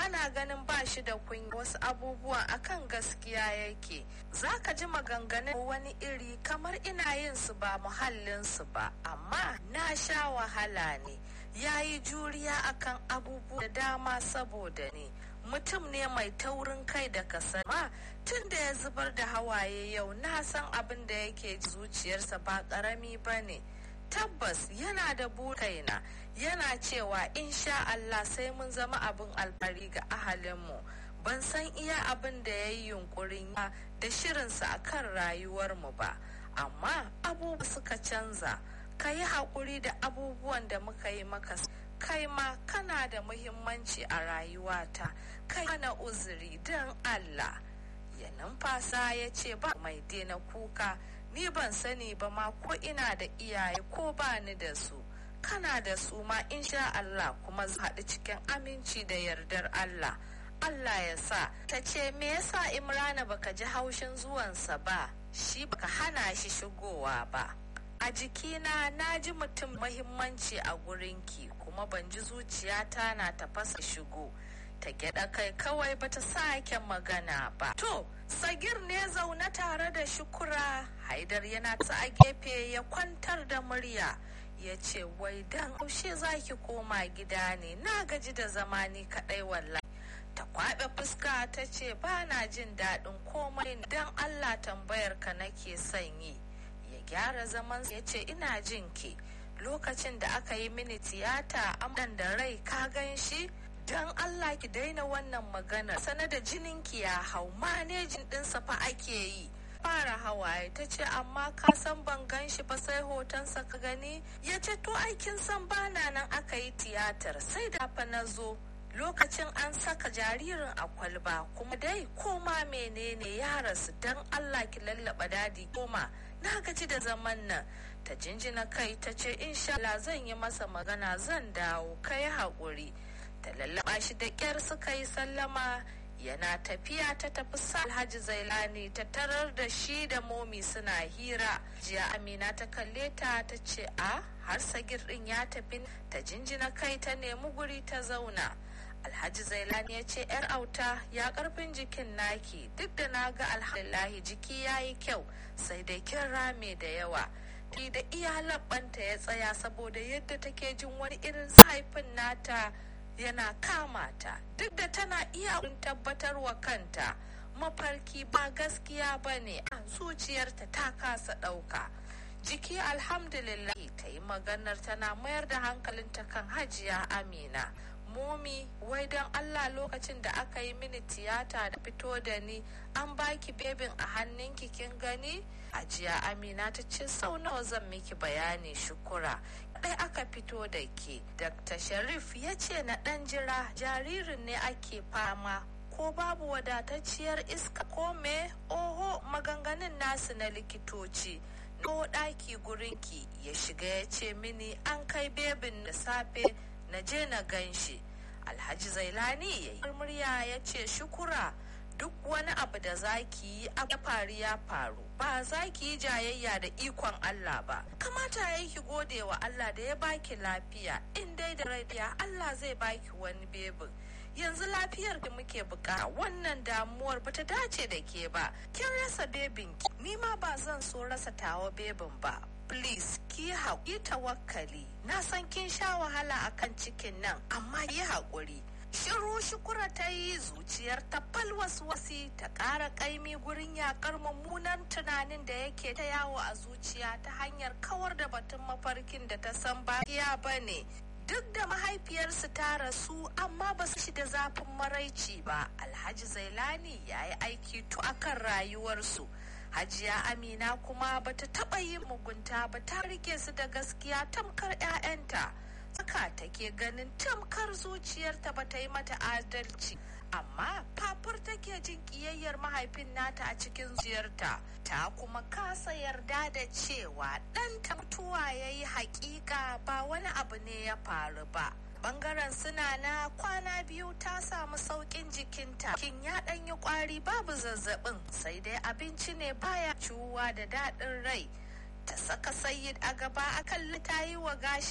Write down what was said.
ana ganin ba shi da kunya wasu abubuwan akan gaskiya yake za ka ji maganganun wani iri kamar ina yin su ba muhallin su ba amma na sha wahala ne ya yi juriya akan abubuwa da dama saboda ni mutum ne mai taurin kai da kasama tun da ya zubar da hawaye yau na san abin da yake zuciyarsa ba karami ba ne tabbas yana da kaina yana cewa insha Allah sai mun zama abin alfari ga ahalinmu ban san iya abin da ya yi yunkurin da shirinsa a kan rayuwarmu ba amma abubuwa suka canza ka yi haƙuri da abubuwan da muka yi maka kai ma kana da muhimmanci a rayuwata kai mana uzuri don Allah ya numfasa ya ce ba mai daina kuka ni ban sani ba ma ko ina da iyaye ko ba ni da su kana da su ma insha Allah kuma haɗu cikin aminci da yardar Allah Allah ya sa ta ce me yasa Imrana baka ji haushin zuwansa ba shi baka hana shi shigowa ba a jikina na ji mutum mahimmanci a gurinki kuma ban ji zuciyata na tafasa shigo ta gyada kai kawai bata sake magana ba to sagir ne zaune tare da shukura haidar yana ta a gefe ya kwantar da murya ya ce wai dan haushe zaki koma gida ne na gaji da zama ni kadai wallahi ta kwaɓe fuska ta ce ba na jin daɗin komai don allah tambayar ka nake son yi ya gyara zaman ya ce ina jin ki lokacin da aka yi mini tiyata amdan da rai ka gan shi don Allah ki daina wannan magana sana da jininki ya hau manejin ɗinsa fa ake yi fara hawaye ta ce amma ka san ban gan shi ba sai hotonsa ka gani ya ce to aikin san bana nan aka yi tiyatar sai da fa na zo lokacin an saka jaririn a kwalba kuma dai koma menene ya rasu don Allah ki lallaba dadi koma na gaji da zaman nan ta jinjina kai ta ce insha Allah zan yi masa magana zan dawo kai haƙuri ta lallaba shi da ƙyar suka yi sallama yana tafiya ta tafi sa alhaji zailani ta tarar da shi da momi suna hira jiya amina ta kalle ta ta ce a har sagir din ya tafi ta jinjina kai ta nemi guri ta zauna alhaji zailani ya ce yar auta ya karfin jikin naki duk da na ga alhamdulillahi jiki ya yi kyau sai dai kin rame da yawa da iya labbanta ya tsaya saboda yadda take jin wani irin haifin nata yana kama ta duk da tana iya tabbatar wa kanta mafarki ba gaskiya ba ne a zuciyarta ta kasa ɗauka jiki alhamdulillah ta yi maganar tana mayar da hankalinta kan hajiya amina momi wai don allah lokacin da aka yi mini tiyata da fito da ni an baki bebin a hannunki kin gani hajiya amina ta ce sau nawa zan miki bayani shukura ɗai aka fito da ke dr sharif ya ce na ɗan jira jaririn ne ake fama ko babu wadatacciyar iska ko me oho maganganun nasu na likitoci ko ɗaki gurinki ya shiga ya ce mini an kai bebin da safe na je na gan shi alhaji zailani ya yi murya ya ce shukura duk wani abu da zaki yi ya faru ya faru ba za ki yi jayayya da ikon Allah ba kamata ya ki gode wa Allah da ya baki lafiya in dai da radiya Allah zai baki wani bebin yanzu lafiyar da muke buƙata wannan damuwar bata dace da ke ba kin rasa bebin ki ni ma ba zan so rasa tawa bebin ba please ki haƙi tawakkali na san kin sha wahala akan cikin nan amma yi haƙuri shiru shukura ta yi zuciyar ta wasi ta ƙara ƙaimi gurin yakar mummunan tunanin da yake ta yawo a zuciya ta hanyar kawar da batun mafarkin da ta san ba ya bane duk da mahaifiyarsu ta rasu amma ba su shi da zafin maraici ba alhaji zailani ya yi aiki tu akan rayuwarsu hajiya amina kuma bata taɓa yin mugunta ba ta rike su da gaskiya tamkar 'ya'yanta haka take ganin tamkar zuciyarta ba ta yi mata adalci amma fafur take jin kiyayyar mahaifin nata a cikin zuciyarta ta kuma kasa yarda da cewa ɗanta mutuwa ya yi hakika ba wani abu ne ya faru ba bangaren suna na kwana biyu ta samu sauƙin jikinta kin ya ɗan yi ƙwari babu zazzabin sai dai abinci ne baya ciwuwa da daɗin rai ta saka sayid a gaba akan ta yi wa gashi